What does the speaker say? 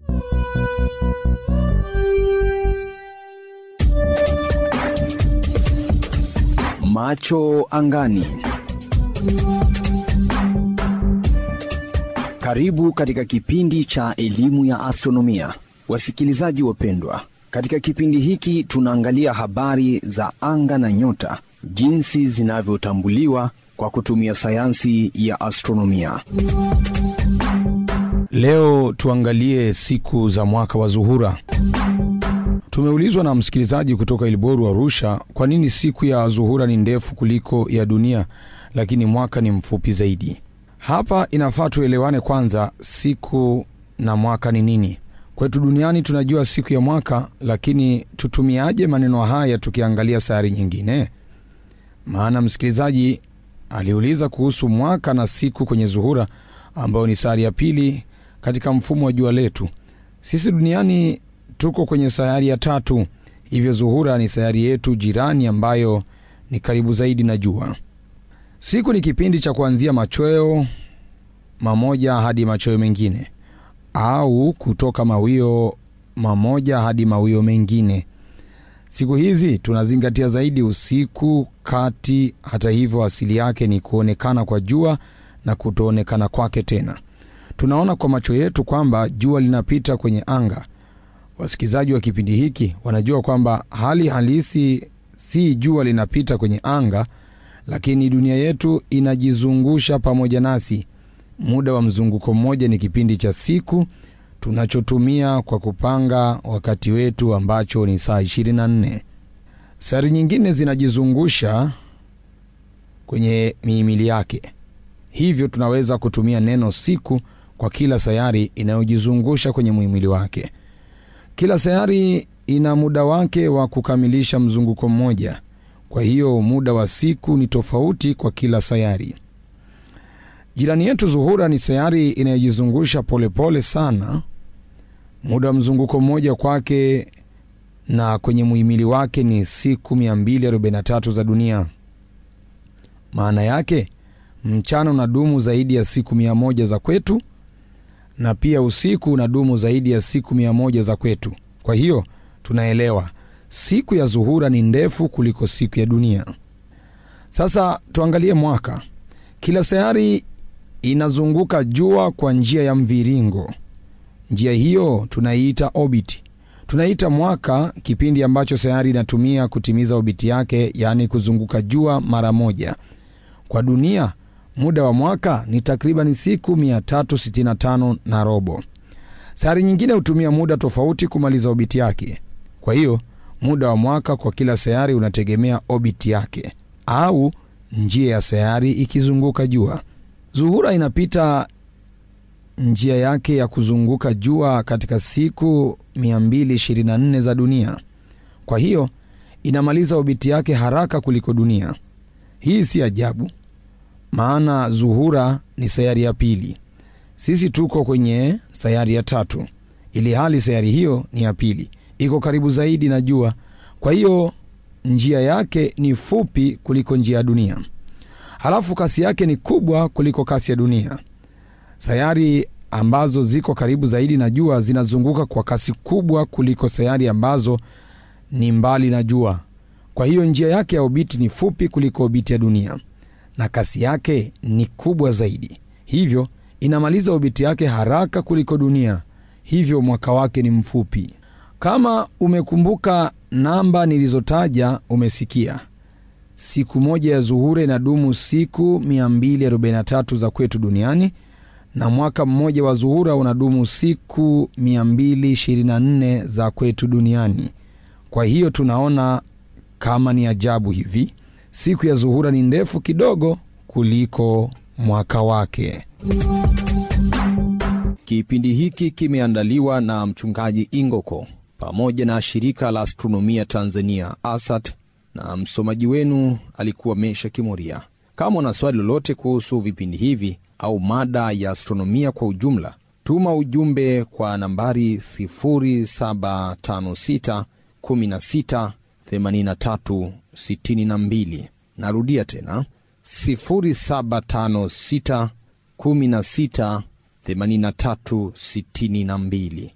Macho angani. Karibu katika kipindi cha elimu ya astronomia, wasikilizaji wapendwa. Katika kipindi hiki tunaangalia habari za anga na nyota, jinsi zinavyotambuliwa kwa kutumia sayansi ya astronomia. Leo tuangalie siku za mwaka wa Zuhura. Tumeulizwa na msikilizaji kutoka Ilboru, Arusha, kwa nini siku ya Zuhura ni ndefu kuliko ya dunia, lakini mwaka ni mfupi zaidi. Hapa inafaa tuelewane kwanza, siku na mwaka ni nini. Kwetu duniani tunajua siku ya mwaka, lakini tutumiaje maneno haya tukiangalia sayari nyingine? Maana msikilizaji aliuliza kuhusu mwaka na siku kwenye Zuhura, ambayo ni sayari ya pili katika mfumo wa jua letu. Sisi duniani tuko kwenye sayari ya tatu, hivyo Zuhura ni sayari yetu jirani ambayo ni karibu zaidi na jua. Siku ni kipindi cha kuanzia machweo mamoja hadi machweo mengine, au kutoka mawio mamoja hadi mawio mengine. Siku hizi tunazingatia zaidi usiku kati. Hata hivyo, asili yake ni kuonekana kwa jua na kutoonekana kwake tena. Tunaona kwa macho yetu kwamba jua linapita kwenye anga. Wasikilizaji wa kipindi hiki wanajua kwamba hali halisi si jua linapita kwenye anga, lakini dunia yetu inajizungusha pamoja nasi. Muda wa mzunguko mmoja ni kipindi cha siku tunachotumia kwa kupanga wakati wetu ambacho ni saa 24. Sayari nyingine zinajizungusha kwenye mihimili yake, hivyo tunaweza kutumia neno siku kwa kila sayari inayojizungusha kwenye muhimili wake. Kila sayari ina muda wake wa kukamilisha mzunguko mmoja, kwa hiyo muda wa siku ni tofauti kwa kila sayari. Jirani yetu Zuhura ni sayari inayojizungusha polepole sana. Muda wa mzunguko mmoja kwake na kwenye muhimili wake ni siku 243 za dunia. Maana yake mchana unadumu zaidi ya siku 100 za kwetu na pia usiku unadumu zaidi ya siku 100 za kwetu. Kwa hiyo tunaelewa siku ya Zuhura ni ndefu kuliko siku ya dunia. Sasa tuangalie mwaka. Kila sayari inazunguka jua kwa njia ya mviringo. Njia hiyo tunaiita orbit. Tunaita mwaka kipindi ambacho sayari inatumia kutimiza obiti yake, yaani kuzunguka jua mara moja. Kwa dunia muda wa mwaka ni takriban siku 365 na robo. Sayari nyingine hutumia muda tofauti kumaliza obiti yake. Kwa hiyo muda wa mwaka kwa kila sayari unategemea obiti yake au njia ya sayari ikizunguka jua. Zuhura inapita njia yake ya kuzunguka jua katika siku 224 za dunia. Kwa hiyo inamaliza obiti yake haraka kuliko dunia. Hii si ajabu, maana Zuhura ni sayari ya pili. Sisi tuko kwenye sayari ya tatu, ili hali sayari hiyo ni ya pili, iko karibu zaidi na jua. Kwa hiyo njia yake ni fupi kuliko njia ya dunia, halafu kasi yake ni kubwa kuliko kasi ya dunia. Sayari ambazo ziko karibu zaidi na jua zinazunguka kwa kasi kubwa kuliko sayari ambazo ni mbali na jua. Kwa hiyo njia yake ya obiti ni fupi kuliko obiti ya dunia na kasi yake ni kubwa zaidi, hivyo inamaliza obiti yake haraka kuliko dunia, hivyo mwaka wake ni mfupi. Kama umekumbuka namba nilizotaja, umesikia siku moja ya Zuhura inadumu siku 243 za kwetu duniani na mwaka mmoja wa Zuhura unadumu siku 224 za kwetu duniani. Kwa hiyo tunaona kama ni ajabu hivi, siku ya Zuhura ni ndefu kidogo kuliko mwaka wake. Kipindi hiki kimeandaliwa na mchungaji Ingoko pamoja na shirika la astronomia Tanzania ASAT, na msomaji wenu alikuwa Mesha Kimoria. Kama una swali lolote kuhusu vipindi hivi au mada ya astronomia kwa ujumla, tuma ujumbe kwa nambari 0756 16 83 62. Narudia tena 0756 16 83 62.